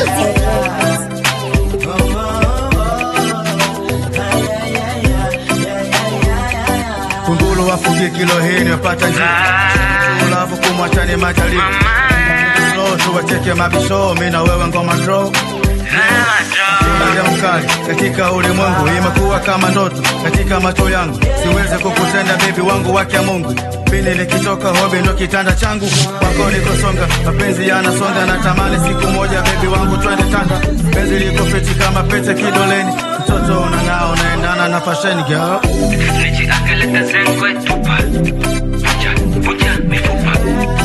Kunguru wafugie kilo hii wapata njia ulavu kumwachani majaribu slow tu wacheke mabisho mi na wewe ngoma draw Ulaja mkali katika ulimwengu imekuwa kama ndoto katika macho yangu siweze kukutenda bebi wangu wake Mungu mimi nikitoka hobi ndo kitanda changu kwako nikosonga mapenzi yanasonga na tamani siku moja bebi wangu twende tanga penzi liko fiti kama pete kidoleni mtoto unang'aa unaendana na fasheni girl nijiakaleta zengwe tupa vuja vuja mifupa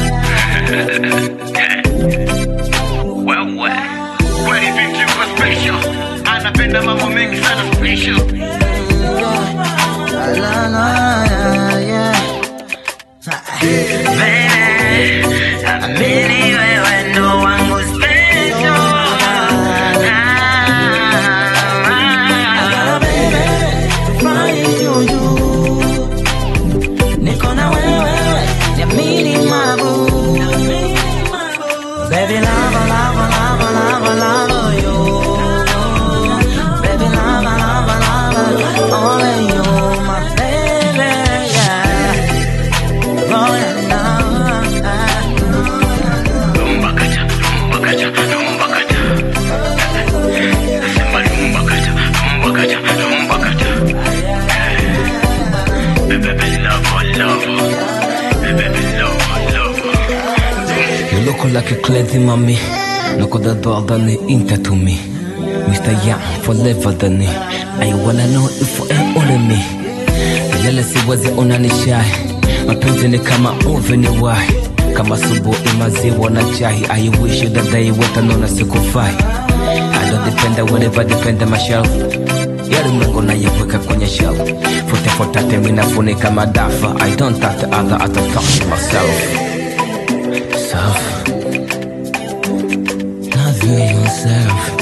wewe kweli vipi uko special anapenda mambo mengi sana special Baby, amini wewe ndo wangu special. Ah, Niko na wewe, niamini mabu. Baby, lava, lava, lava, lava, lava you. Baby, lava, lava, lava, only you, my baby, yeah. Oh, yeah, Rumba kacha, rumba kacha, rumba kacha. Nasema rumba kacha, rumba kacha, rumba kacha. Baby, love, love. Baby, love, love. You look like a crazy mommy Look at the door than inte to me Mr. Young forever than I wanna know if you ain't only me Milele siwezi ona ni shy Mapenzi ni kama movie ni why Kama subuhi maziwa na chai I wish that they watanona sikufai I don't depend whatever depend on myself yale mlengo nayeweka kwenye shelf Fute futate minafunika madafa I don't touch the other, I don't touch myself Self Love yourself